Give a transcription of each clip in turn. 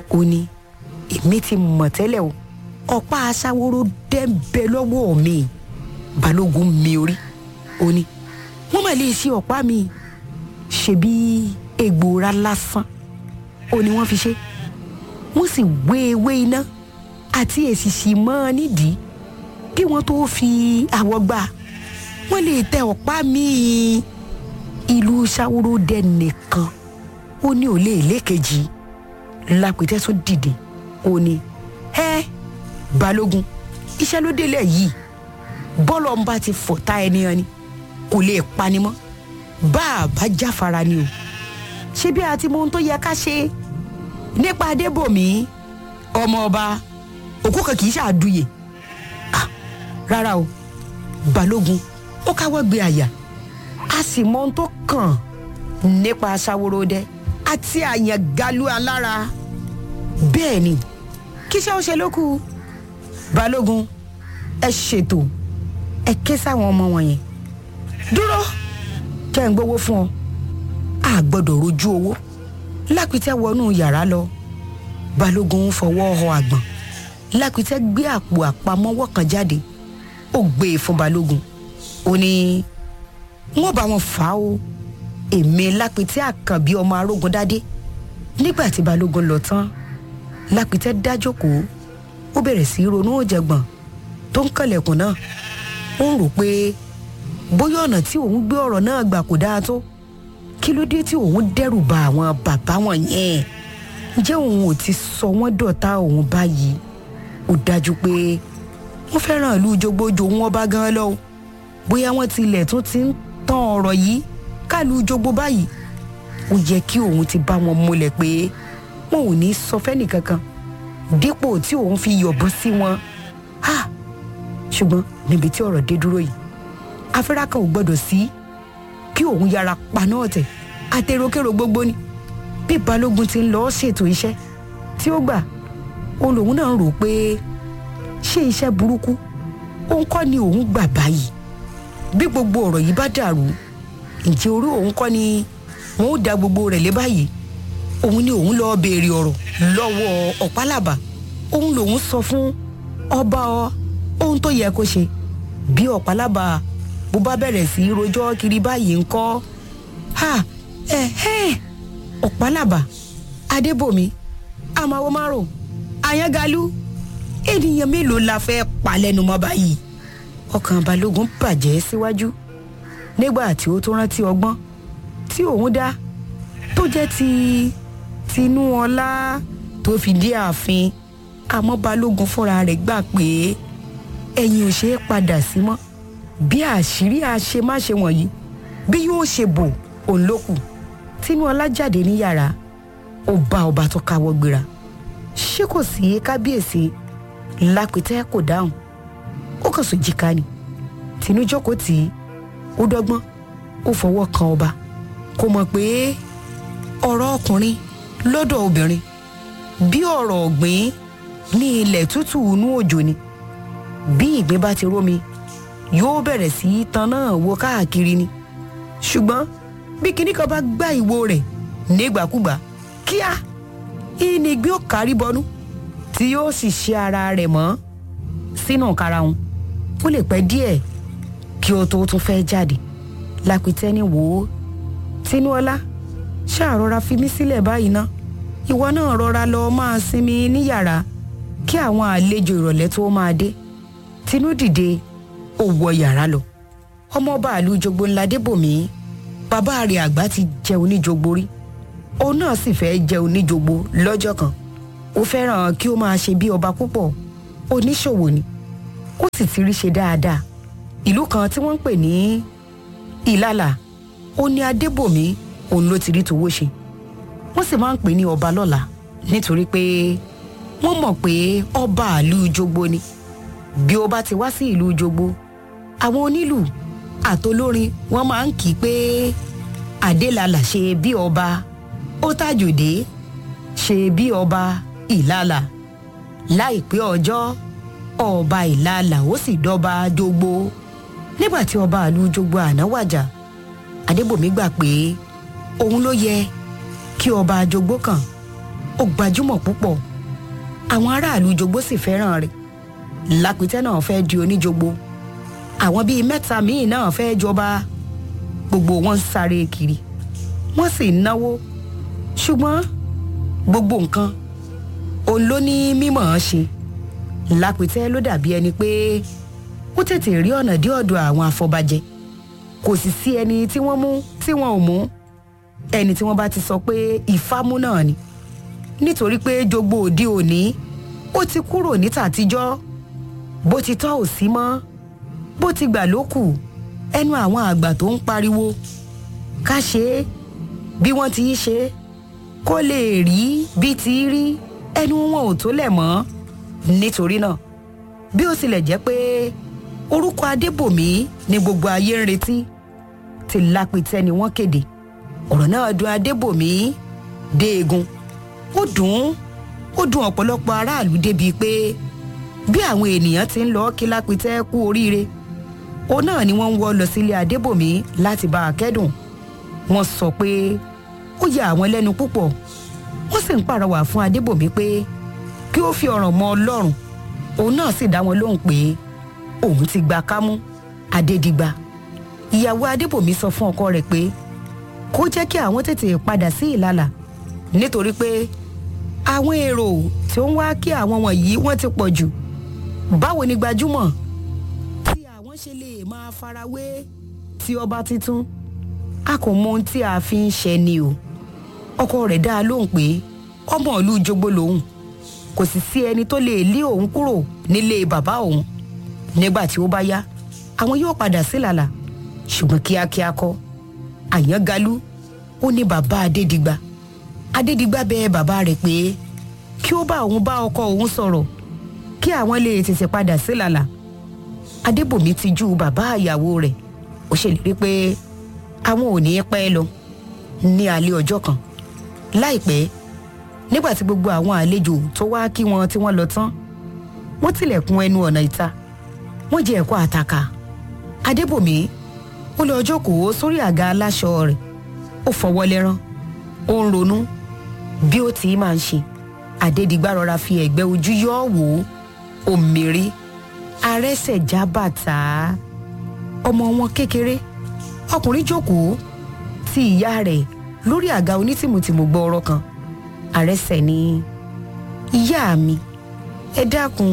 ó ní èmi ti mọ̀ tẹ́lẹ̀ o ọ̀pá aṣáwóró dẹ́ńbẹ́ lọ́wọ́ mi balógun mi orí ó ní wọ́n mà lè ṣe ọ̀pá mi ṣebí egbòora lásán ó ní wọ́n fi ṣe wọ́n sì wé ewé iná àti èsìsì mọ́ ọ nídìí kí wọ́n tó fi àwọ̀ gbà wọ́n lè tẹ ọ̀pá mi-ín ìlú ṣàwòrò dẹ nìkan ó ní òlé ìlékejì lápẹtẹ tún dìde ó ní ẹ balógun iṣẹ́ ló délẹ̀ yìí bọ́ọ̀lù ọ̀nba ti fọ̀tá ẹni ẹni kò lè pani mọ́ bá a bá jáfara ni o ṣé bí a ti mọ ohun tó yẹ ká ṣe nípa adébòmí ọmọ ọba òkú kan kì í ṣàdúyè ah rárá o balógun ó káwọ́ gbé àyà a sì mọ ohun tó kàn nípa aṣàwòròdẹ àti àyàn galu alára bẹ́ẹ̀ ni kíṣẹ́ ó ṣe lókù balógun ẹ ṣètò ẹ ké sáwọn ọmọ wọn yẹn dúró kẹ́ ń gbowó fún ọ a gbọ́dọ̀ rojú owó lápìtẹ́ wọnú yàrá lọ balógun fọwọ́ họ àgbọ̀n lápìtẹ́ gbé àpò àpamọ́wọ́ kan jáde ó gbé e fún balógun ó ní wọ́n bá wọn fà á o èmi lápìtẹ́ àkànbí ọmọ arógun dádé nígbà tí balógun lọ tán lápìtẹ́ dájókòó ó bẹ̀rẹ̀ sí í ronú òjẹ̀gbọ̀n tó ń kànlẹ̀kùn náà ó ń rò pé bóyá ọ̀nà tí òun gbé ọ̀rọ̀ náà gbà kò dáa tó kí ló dé tí òun dẹ́rù ba àwọn bàbá wọn yẹn ǹjẹ́ òun ò ti sọ wọ́n dọ̀tá òun báyìí ó dájú pé wọ́n fẹ́ràn ìlú jogbojo wọn bá gan lọ bóyá wọ́n tilẹ̀ tún ti ń tán ọ̀rọ̀ yìí káàlù jogbo báyìí ó yẹ kí òun ti bá wọn múlẹ̀ pé wọn ò ní sọ fẹ́nì kankan dípò tí òun fi yọ̀bọ̀n sí wọn ha ṣùgbọ́n níbi tí ọ̀rọ̀ dé dúró yìí afẹ́rá kan ò gbọ́dọ̀ sí kí òun yára paná ọ̀tẹ̀ àtẹ̀rọ̀kẹ̀rọ̀ gbogbo ni bí balógun ti ń lọ ṣètò iṣẹ́ tí ó gbà òun lòun náà ń rò pé ṣé iṣẹ́ burúkú òun kọ́ ni òun gbà báyìí bí gbogbo ọ̀rọ̀ yìí bá dàrú ǹjẹ́ orí òun kọ́ ni wọ́n ó da gbogbo rẹ̀ lé báyìí òun ni òun lọ́ọ́ béèrè ọ̀rọ̀ lọ́wọ́ ọ̀pálàbà òun lòun sọ fún ọba ohun tó yẹ kó ṣe bí ọ̀pálàbà bó bá bẹ̀rẹ̀ sí í rojọ́ kiri báyìí ń kọ́ ha ẹ̀hẹ́n ọ̀pálàbà adébòmí àmàwò márùn àyàngalú ènìyàn mélòó la fẹ́ palẹ́nu mọ́ báyìí ọkàn balógun bàjẹ́ síwájú nígbà tí ó tó rántí ọgbọ́n tí òun dá tó jẹ́ ti tinúọlá tó fi dé ààfin àmọ́ balógun fúnra rẹ̀ gbà pé ẹ̀yìn ò ṣeé padà sí mọ́ bí àṣírí àṣemáṣe wọ̀nyí bí yóò ṣe bò òun ló kù tinúọlá jáde ní yàrá ó bá ọba tó káwọ́ gbéra ṣé kò sí kábíyèsí lápẹtẹ kò dáhùn ó kàn sùn jìkà ni tinú jókòó tì í ó dọ́gbọ́n ó fọwọ́ kan ọba kò mọ̀ pé ọ̀rọ̀ ọkùnrin lọ́dọ̀ obìnrin bí ọ̀rọ̀ ọ̀gbìn ní ilẹ̀ tútù inú òjò ni bí ìgbín bá ti rómi yóò bẹ̀rẹ̀ sí í tan náà wo káàkiri ni ṣùgbọ́n bí kinní kan bá gbá ìwo rẹ̀ nígbàkúgbà kíá ìnigbí ó kárí bọnú tí yóò sì ṣe ara rẹ̀ mọ́ sínú karahun ó lè pẹ́ díẹ̀ kí o tó tún fẹ́ jáde lápìtẹ́ni wò ó tinúọlá ṣáà rọra fi mí sílẹ̀ báyìí ná ìwọ náà rọra lọ máa sinmi ní yàrá kí àwọn àlejò ìrọ̀lẹ́ tó máa dé tinú dìde ó wọ yàrá lọ ọmọọba àlú jogbo ńlá débòmí bàbá rẹ̀ àgbà ti jẹ oníjogbo rí òun náà sì fẹ́ jẹ oníjogbo lọ́jọ́ kan ó fẹ́ràn kí ó máa ṣe bí ọba púpọ̀ oníṣòwò ni ó sì ti rí ṣe dáadáa ìlú kan tí wọ́n ń pè ní ìlàlà ó ní adébòmí òun ló ti rí tòwó ṣe wọ́n sì máa ń pè ní ọba lọ́la nítorí pé wọ́n mọ̀ pé ọba ìlú jogbo ni bí ó bá ti wá sí ìlú jogbo àwọn onílù àtolórin wọ́n máa ń kí i pé adélàlà ṣe bí ọba ó tàjòdè ṣe bí ọba ìlàlà láìpẹ́ ọjọ́ ọba ìlàlà ó sì dọ́ba jogbo nígbà tí ọba ìlú jogbo àná wàjà adébòmí gbà pé òun ló yẹ kí ọba jogbo kàn ó gbajúmọ̀ púpọ̀ àwọn aráàlú jogbo sì fẹ́ràn rẹ̀ lápìtẹ́ náà fẹ́ di oníjogbo àwọn bíi mẹ́ta míì náà fẹ́ jọba gbogbo wọn ń sáré kiri wọ́n sì ń náwó ṣùgbọ́n gbogbo nǹkan òun ló ní mímọ̀ ọ́n ṣe lápìtẹ́ ló dàbí ẹni pé ó tètè rí ọ̀nà dé ọ̀dọ̀ àwọn afọbajẹ kò sì sí ẹni tí wọ́n mú tí wọ́n ò mú ẹni tí wọ́n bá ti sọ pé ìfámú náà ni nítorí pé jogbo òde òní ó ti kúrò ní tàtijọ́ bó ti tọ́ ò sí mọ́ bó ti gbà ló kù ẹnu àwọn àgbà tó ń pariwo ká ṣe é bí wọ́n ti í ṣe é kó lè rí bí ti í rí ẹnu wọn ò tó lẹ̀ mọ́ nítorí náà bí ó tilẹ̀ jẹ́ pé orúkọ adébòmí ni gbogbo ayé ń retí ti lápìtẹ́ ni wọ́n kéde ọ̀rọ̀ náà dùn adébòmí déegun ó dùn ún ó dùn ọ̀pọ̀lọpọ̀ aráàlú débi pé bí àwọn ènìyàn ti ń lọ kí lápìtẹ́ kú oríire òun náà ni wọ́n ń wọ́ lọ sílé adébòmí láti bá a kẹ́dùn wọ́n sọ pé ó yà àwọn lẹ́nu púpọ̀ wọ́n sì ń pàrọwà fún adébòmí pé kí ó fi ọ̀ràn mọ́ ọlọ́run òun náà sì dá wọn lóhùn pé òun ti gba kámú adédìgbà ìyàwó adébòmí sọ fún ọkọ rẹ̀ pé kó jẹ́ kí àwọn tètè padà sí ìlàlà nítorí pé àwọn èrò tí ó ń wá kí àwọn wọ̀nyí wọ́n ti pọ̀ jù báwo ni gbajúmọ̀ tí àwọn ṣe lè máa farawé tí ọba tuntun a kò mọ ohun tí a fi ń ṣe ni o ọkọ rẹ̀ dá a lóhùn pé ọmọ ìlú jogbo lòun kò sì sí ẹni tó lè lé òun kúrò nílé bàbá òun nígbà tí ó bá yá àwọn yóò padà sílàlà ṣùgbọ́n kíákíá kọ́ àyàngalú ó ní bàbá adédìgbà adédìgbà bẹ bàbá rẹ̀ pé kí ó bá òun bá ọkọ òun sọ̀rọ̀ kí àwọn lè tètè padà sílàlà adébòmí ti ju bàbá ìyàwó rẹ̀ ó ṣèlérí pé àwọn ò ní pẹ́ lọ ní alẹ́ ọjọ́ kan láìpẹ́ nígbà tí gbogbo àwọn àlejò tó wá kí wọn tí wọ́n lọ tán wọ́n tilẹ̀kùn ẹnu ọ̀nà ìta wọ́n jẹ ẹ̀kọ́ àtàkà adébòmí ó lọ jókòó sórí àga aláṣọ rẹ̀ ó fọwọ́ lẹ́rán ó ń ronú bí ó ti máa ń ṣe adédìgbà rọra fi ẹ̀gbẹ́ ojú yọ ọ́ wò ó mèrè arẹ́sẹ̀já bàtà ọmọ wọn kékeré ọkùnrin jókòó ti ìyá rẹ̀ lórí àga onítìmùtìmù gbọ́ọ̀rọ̀ kan àrẹsẹ̀ ní ìyá mi ẹ dákun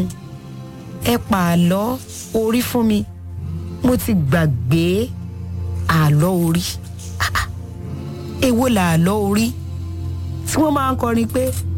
ẹ pa àlọ́ orí fún mi mo ti gbàgbé àlọ́ orí èwo là àlọ́ orí tí wọ́n máa ń kọrin pé